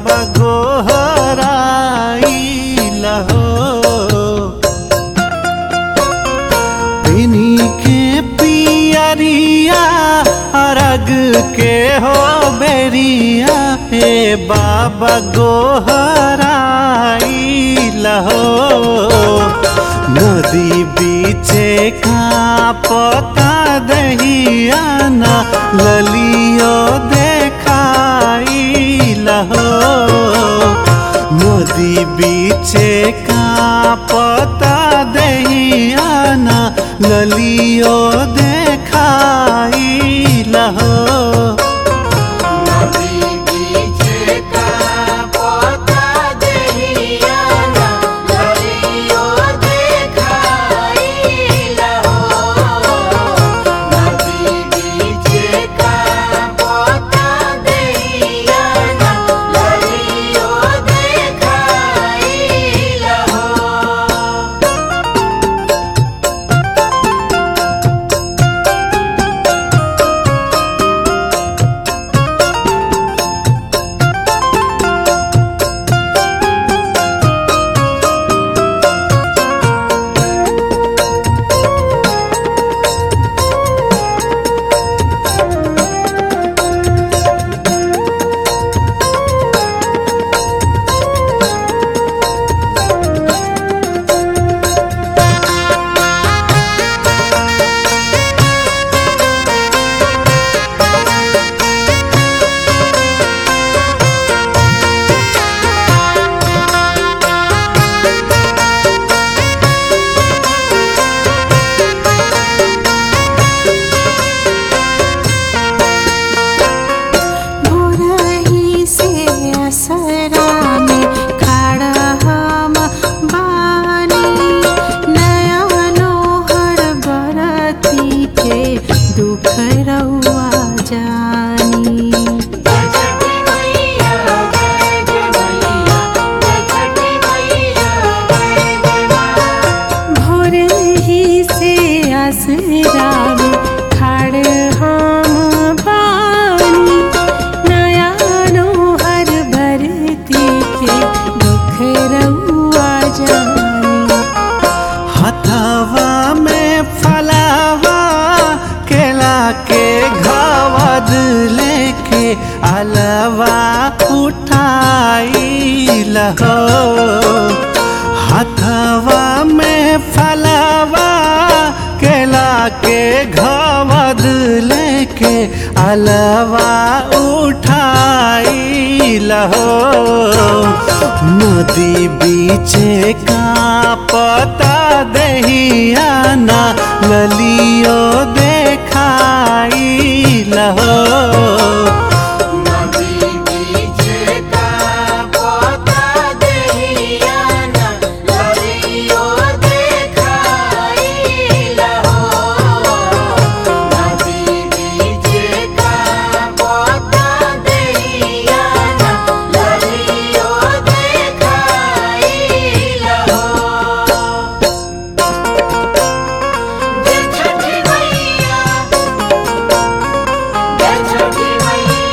बाबा गोहराइल हो पिनी के पियरिया अरग के हो बेरिया हे बाबा गोहराइल हो नदी बीचे का पता दहिया ना ललियो देखाइल हो नदी बीचे का पता दहिया ना ललियो देखाइल हो नदी बीचे का पोता दहिया ना ललियो देखाइल हो नदी बीचे का पोता दहिया ना ललियो देखाइल हो भोरही से असरा में खड़ा हम बानी नया नोहर बरती के दुख रउआ जानी जय छठी मैया जय जय मैया जय छठी मैया जय जय मां भोर ही से असरा में खड़ हम बानी नया नोहर भरती के दुख रउआ जानी हथवा में फलावा केला के घवद लेके अलवा उठाइल हो हथवा में फलावा केला के घवद लेके अलवा उठाइल हो नदी बीचे का पता दहिया ना ललियो देखाइल हो नदी बीचे का पोता दहिया ना ललियो देखाइल हो नदी बीचे का पोता दहिया ना ललियो देखाइल हो जय छठी मैया जय छठी मैया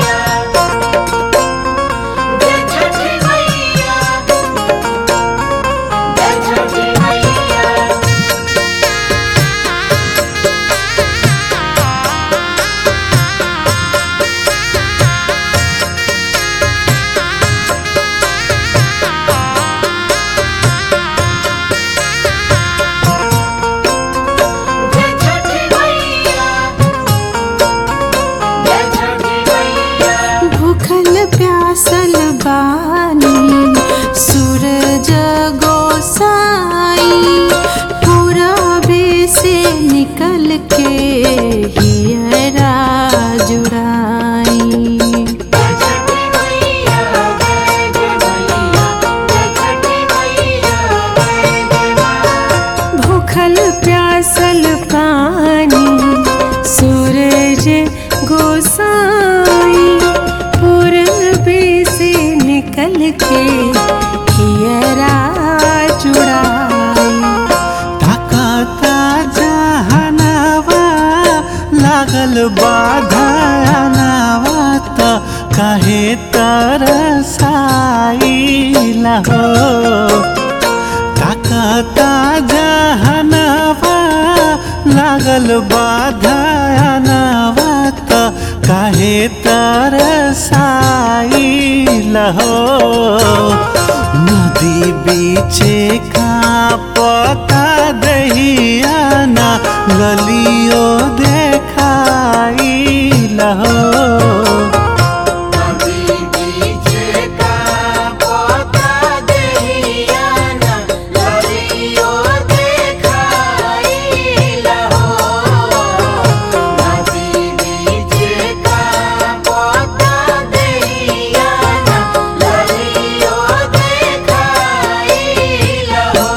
काहे तरसाइला हो ताकता जहनवा लागल बाधनवा त काहे तरसाइला हो नदी बीचे का पता दहियाना गलियो देखाइला हो नदी बीचे का पोता दहियाना ललियो देखाई लहो नदी बीचे का पोता दहियाना ललियो देखाई लहो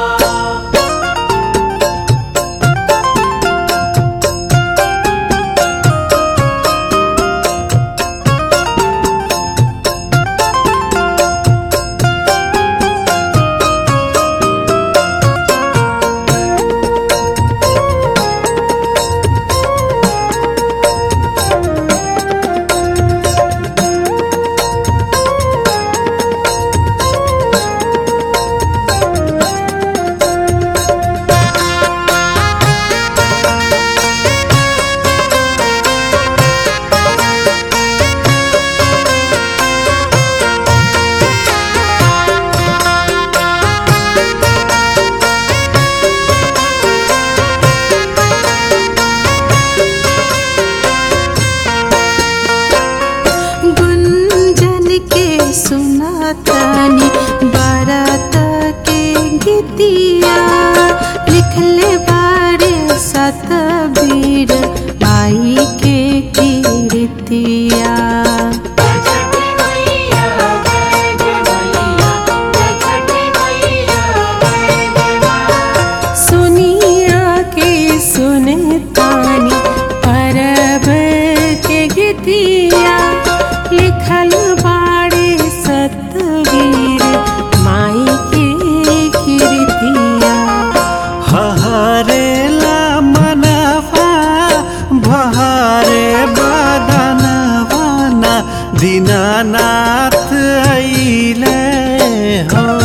गुंजन के सुनातानी बारात के गीतिया लिखले बारे सतबीर आई के कीर्तिया छठी मैया जय जय मैया जय छठी मैया जय जय मां सुनिया के सुनतानी परब के गीतिया लिखल बाड़े सतवीर माई के कीर्तिया हहरेला मनवा बहरे बदनवा ना दीनानाथ अइले हो